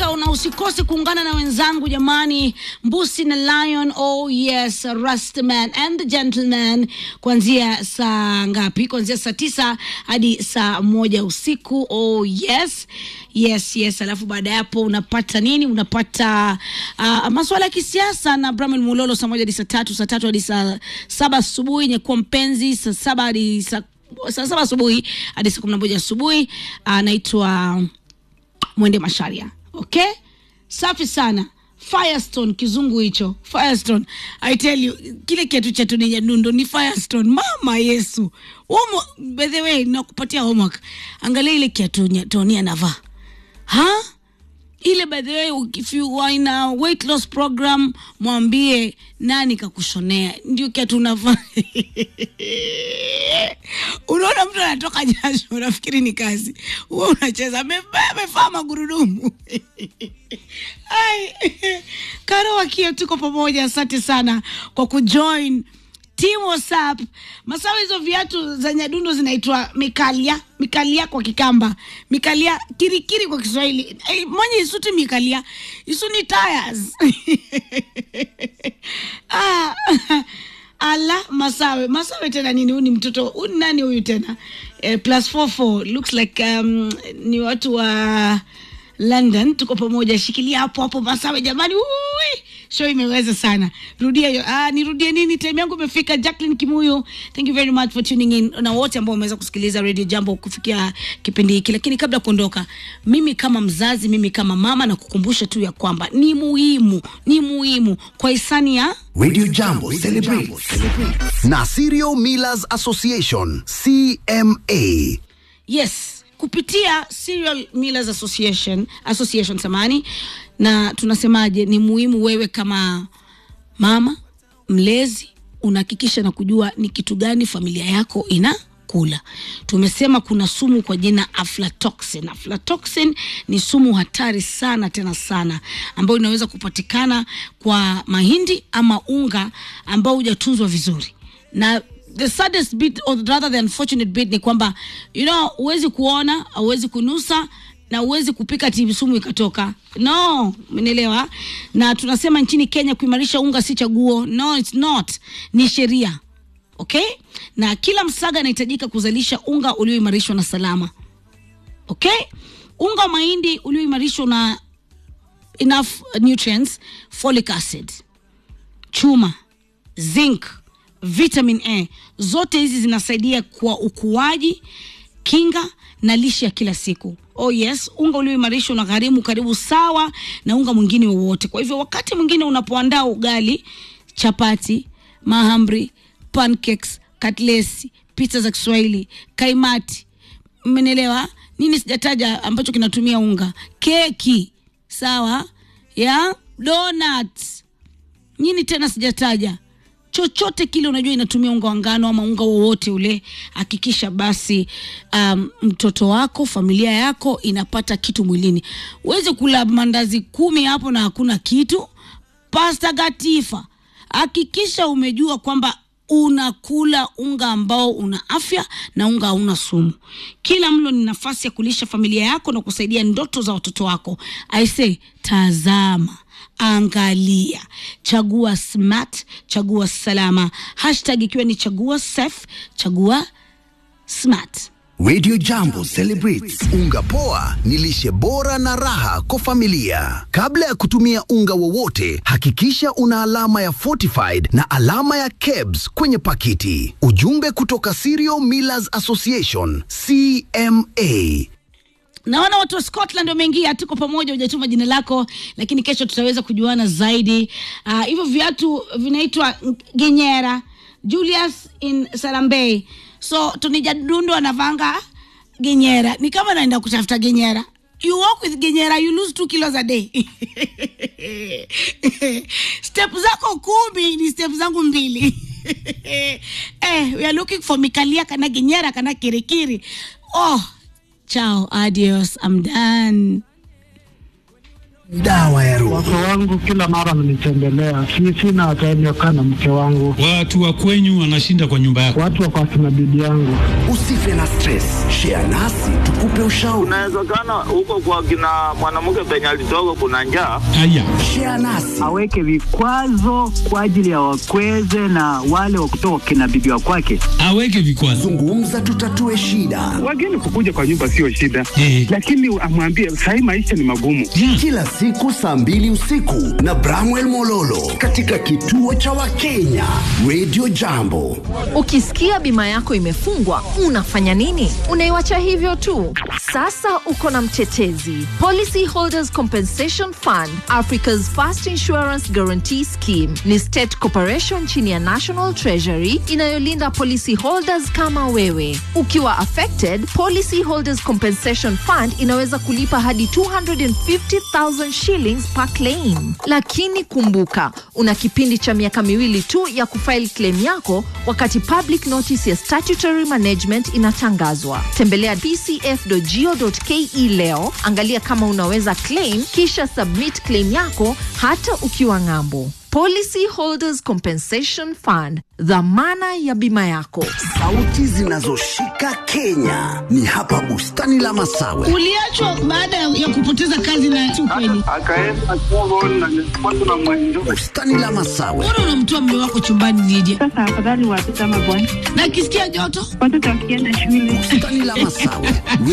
kabisa na usikose kuungana na wenzangu jamani mbusi na lion oh yes rustman and the gentleman kuanzia saa ngapi kuanzia saa tisa hadi saa moja usiku oh yes yes yes alafu baada ya hapo unapata nini unapata uh, maswala ya kisiasa na bramel mulolo saa moja hadi saa tatu saa tatu hadi saa saba asubuhi nyekuwa mpenzi saa saba hadi saa saa saba asubuhi hadi saa kumi na moja asubuhi anaitwa mwende masharia okay safi sana firestone kizungu hicho firestone i tell you kile kiatu cha tuni nyadundo ni firestone mama yesu Homo, by the way nakupatia homework angalia ile kiatu nya- toni anavaa ha ile by the way if you are in a weight loss program mwambie nani kakushonea ndio kiatu unavaa unaona mtu anatoka jasho unafikiri ni kazi huwa unacheza amevaa amevaa magurudumu Ai, karo wakio tuko pamoja asante sana kwa kujoin team whatsapp masawa hizo viatu za nyadundo zinaitwa mikalia mikalia kwa kikamba mikalia kirikiri kwa kiswahili hey, mwenye isuti mikalia isuni tires ah, ala masawe masawe tena nini huyu ni mtoto huyu ni nani huyu tena eh, plus 44 looks like um, ni watu wa london tuko pamoja shikilia hapo hapo masawe jamani Ui, show imeweza sana rudia hiyo ah, nirudie nini time yangu imefika jacklin kimuyu thank you very much for tuning in na wote ambao wameweza kusikiliza radio jambo kufikia kipindi hiki lakini kabla ya kuondoka mimi kama mzazi mimi kama mama na kukumbusha tu ya kwamba ni muhimu ni muhimu kwa hisani ya Radio Jambo celebrates na Serial Millers Association CMA. yes kupitia Serial Millers Association, Association samani na tunasemaje ni muhimu wewe kama mama mlezi unahakikisha na kujua ni kitu gani familia yako ina kula tumesema kuna sumu kwa jina aflatoxin aflatoxin ni sumu hatari sana tena sana ambayo inaweza kupatikana kwa mahindi ama unga ambao hujatunzwa vizuri na the saddest bit or rather the unfortunate bit ni kwamba you know huwezi kuona huwezi kunusa na huwezi kupika ati sumu ikatoka no umenielewa na tunasema nchini kenya kuimarisha unga si chaguo no it's not ni sheria okay na kila msaga anahitajika kuzalisha unga ulioimarishwa na salama okay unga wa mahindi ulioimarishwa na enough nutrients folic acid chuma zinc vitamin a zote hizi zinasaidia kwa ukuaji kinga na lishe ya kila siku oh yes unga ulioimarishwa unagharimu karibu sawa na unga mwingine wowote kwa hivyo wakati mwingine unapoandaa ugali chapati mahamri pancakes katlesi pizza za kiswahili kaimati mmenielewa nini sijataja ambacho kinatumia unga keki sawa ya donuts nini tena sijataja chochote kile unajua inatumia unga wa ngano ama unga wowote ule hakikisha basi um, mtoto wako familia yako inapata kitu mwilini uweze kula mandazi kumi hapo na hakuna kitu pasta gatifa hakikisha umejua kwamba unakula unga ambao una afya na unga hauna sumu kila mlo ni nafasi ya kulisha familia yako na kusaidia ndoto za watoto wako aise tazama angalia chagua smart chagua salama hashtag ikiwa ni chagua safe chagua smart Radio Jambo celebrates unga poa ni lishe bora na raha kwa familia. Kabla ya kutumia unga wowote, hakikisha una alama ya fortified na alama ya KEBS kwenye pakiti. Ujumbe kutoka Cereal Millers Association CMA. naona watu wa scotland wameingia tuko pamoja hujatuma jina lako lakini kesho tutaweza kujuana zaidi Ah, hivyo uh, viatu vinaitwa genyera julius in sarambei so tunijadundo anavanga genyera ni kama naenda kutafuta genyera you walk with genyera you lose two kilos a day step zako kumi ni step zangu mbili eh, we are looking for mikalia kana genyera kana kirikiri oh ciao adios i'm done dawa ya roho. Wake wangu kila mara mnitembelea, si sina time ya kukaa na mke wangu, Watu wa kwenyu wanashinda kwa nyumba yako. watu wako akina bibi yangu. Usife na stress, share nasi tukupe ushauri. Inawezekana huko kwa kina mwanamke penye alitoka kuna njaa. Haya, Share nasi aweke vikwazo kwa ajili ya wakweze na wale wa kutoka kina bibi wa kwake. aweke vikwazo. zungumza, tutatue shida. Wageni kukuja kwa nyumba sio shida, Eh. lakini amwambie sahii maisha ni magumu. Kila siku saa mbili usiku na Bramwell Mololo katika kituo cha Wakenya Radio Jambo. Ukisikia bima yako imefungwa, unafanya nini? Unaiwacha hivyo tu? Sasa uko na mtetezi. Policy Holders Compensation Fund, Africa's First Insurance Guarantee Scheme, ni state corporation chini ya National Treasury inayolinda policy holders kama wewe. Ukiwa affected, Policy Holders Compensation Fund inaweza kulipa hadi 250,000 shillings per claim. Lakini kumbuka, una kipindi cha miaka miwili tu ya kufile claim yako wakati public notice ya statutory management inatangazwa. Tembelea pcf.go.ke leo, angalia kama unaweza claim, kisha submit claim yako hata ukiwa ng'ambo. Policy Holders Compensation Fund, dhamana ya bima yako. Sauti zinazoshika Kenya ni hapa bustani la Masawe. Uliachwa baada ya kupoteza kazi na si ukweli. Akaenda Congo na watu na mwenjo. Bustani la Masawe, Mbona unamtoa mume wako chumbani nije? Sasa afadhali watoto ama bwana, Na akisikia joto watoto wakienda shule bustani la Masawe.